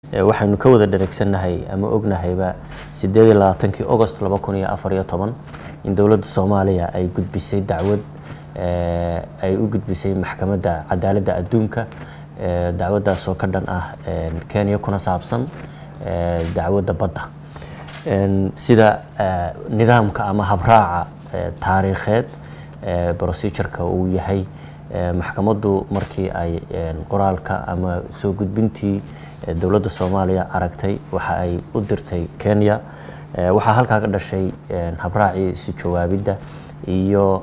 waxaynu ka wada dheregsannahay ama ognahayba sideed iyo labaatankii agost laba kun iyo afar iyo toban in dowladda soomaaliya ay gudbisay dacwad ay u gudbisay maxkamadda cadaaladda adduunka dacwaddaas oo ka dhan ah kenya kuna saabsan dacwadda badda sida nidaamka ama habraaca taariikheed procedureka uu yahay maxkamaddu markii ay qoraalka ama soo gudbintii dowladda soomaaliya aragtay waxa ay u dirtay kenya waxaa halkaa ka dhashay habraacii isu jawaabidda iyo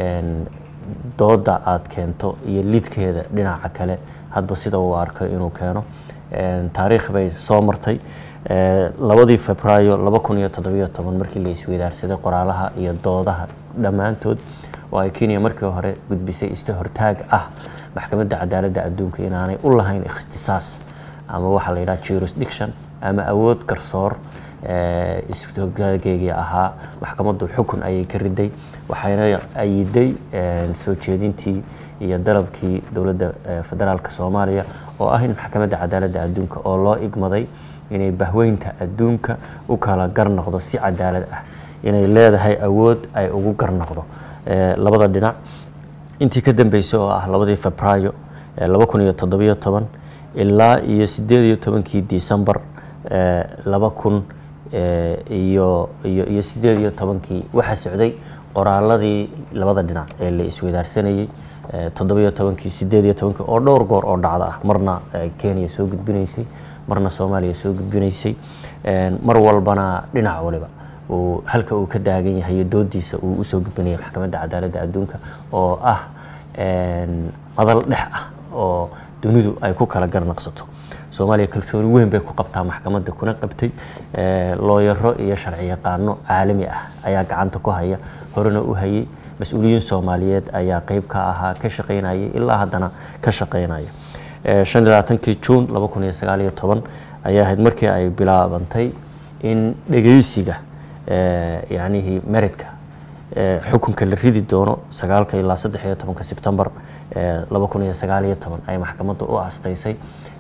dooda aad keento iyo lidkeeda dhinaca kale hadba sida uu arko inuu keeno taariikh bay soo martay labadii febraayo laba kun iyo toddobiyo toban markii la isweydaarsaday qoraalaha iyo doodaha dhammaantood oo ay kenya markii hore gudbisay ista hortaag ah maxkamadda cadaaladda adduunka inaanay u lahayn ikhtisaas ama waxaa la yidhaha jurisdiction ama awood garsoor ishogaageyga ahaa maxkamaddu xukun ayay ka riday waxayna ayiday soo jeedintii iyo dalabkii dowladda federaalka soomaaliya oo ah in maxkamadda cadaaladda adduunka oo loo igmaday inay bahweynta adduunka u kala garnoqdo si cadaalad ah inay leedahay awood ay ugu garnoqdo labada dhinac intii ka dambeysay oo ah labadii febraayo laba kun iyo toddobiyo toban ilaa iyo sideed iyo tobankii decembar laba kun iyo iyo iyo sideed iyo tobankii waxaa socday qoraaladii labada dhinac ee la isweydaarsanayey toddobiyo tobankii sideed iyo tobankii oo dhowr goor oo dhacda ah marna kenya soo gudbinaysay marna soomaaliya soo gudbinaysay mar walbana dhinac waliba uu halka uu ka daagan yahay iyo doodiisa uu usoo gudbinaya maxkamadda cadaaladda adduunka oo ah madal dhex ah oo dunidu ay ku kala garnaqsato soomaaliya kalsooni weyn bay ku qabtaa maxkamadda kuna qabtay looyaro iyo sharci yaqaano caalami ah ayaa gacanta ku haya horena u hayay mas-uuliyiin soomaaliyeed ayaa qeyb ka ahaa ka shaqaynayay ilaa haddana ka shaqaynaya shan iyo labaatankii juun laba kun iyo sagaal iyo toban ayaa ahayd markii ay bilaabantay in dhegeysiga yacnihii meridka xukunka la ridi doono sagaalka ilaa saddex iyo tobanka sebtembar laba kun iyo sagaal iyo toban ay maxkamadda u astaysay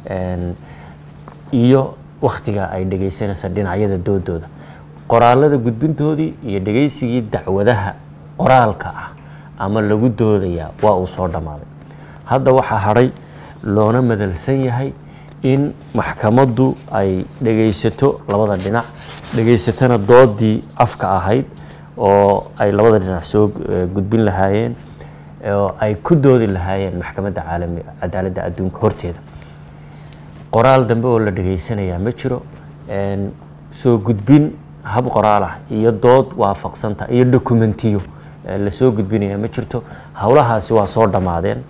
iyo wakhtiga ay dhegeysanaysa dhinacyada doodooda qoraalada gudbintoodii iyo dhegeysigii dacwadaha qoraalka ah ama lagu doodayaa waa uu soo dhammaaday hadda waxaa hadhay loona madalsan yahay in maxkamaddu ay dhegaysato labada dhinac dhegaysatana doodii afka ahayd oo ay labada dhinac soo gudbin lahaayeen oo ay ku doodi lahaayeen maxkamadda caalami cadaaladda adduunka horteeda qoraal dambe oo la dhegaysanayaa ma jiro soo gudbin hab qoraal ah iyo dood waafaqsanta iyo dokumentiyo lasoo gudbinaya ma jirto howlahaasi waa soo dhammaadeen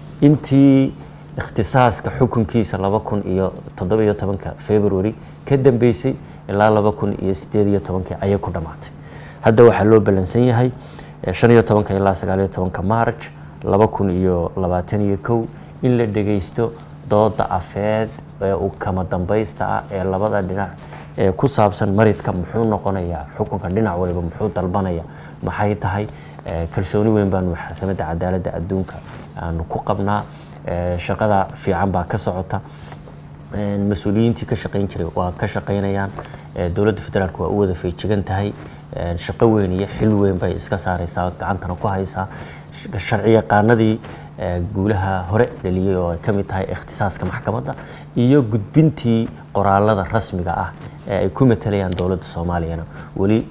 intii ikhtisaaska xukunkiisa laba kun iyo toddobiyo tobanka february ka dambeysay ilaa laba kun iyo sideed iyo tobankii ayay ku dhammaatay hadda waxaa loo ballansan yahay shan iyo tobanka ilaa sagaal iyo tobanka march laba kun iyo labaatan iyo kow in la dhegeysto dooda afeed ee u kama dambaysta ah ee labada dhinac ee ku saabsan maridka muxuu noqonayaa xukunka dhinac waliba muxuu dalbanaya maxay tahay kalsooni weyn baanu maxkamadda cadaaladda adduunka aanu ku qabnaa shaqada fiican baa ka socota mas-uuliyiintii ka shaqayn jiray waa ka shaqaynayaan dowladda federaalk waa u wada feejigan tahay shaqo weyn iyo xil weyn bay iska saareysaa gacantana ku haysaa sharci yaqaanadii guulaha hore dhaliyey oo ay ka mid tahay ikhtisaaska maxkamadda iyo gudbintii qoraalada rasmiga ah ee ay ku matalayaan dowladda soomaaliyana weli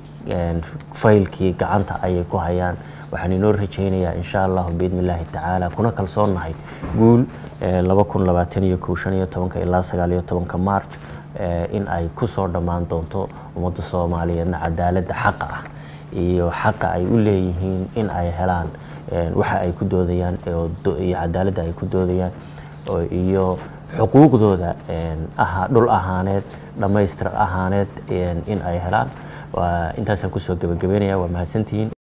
faylkii gacanta ayay ku hayaan waxaan inoo rajaynayaa insha allahu biidni illaahi tacaala kuna kalsoonnahay guul laba kun labaatan iyo kow shan iyo tobanka ilaa sagaal iyo tobanka march in ay ku soo dhammaan doonto ummadda soomaaliyeedna cadaaladda xaqa ah iyo xaqa ay u leeyihiin in ay helaan waxa ay ku doodayaan iyo cadaaladda ay ku doodayaan iyo xuquuqdooda dhul ahaaneed dhammaystir ahaaneed in ay helaan intaasaan kusoo gebagabeynaya waa mahadsantihiin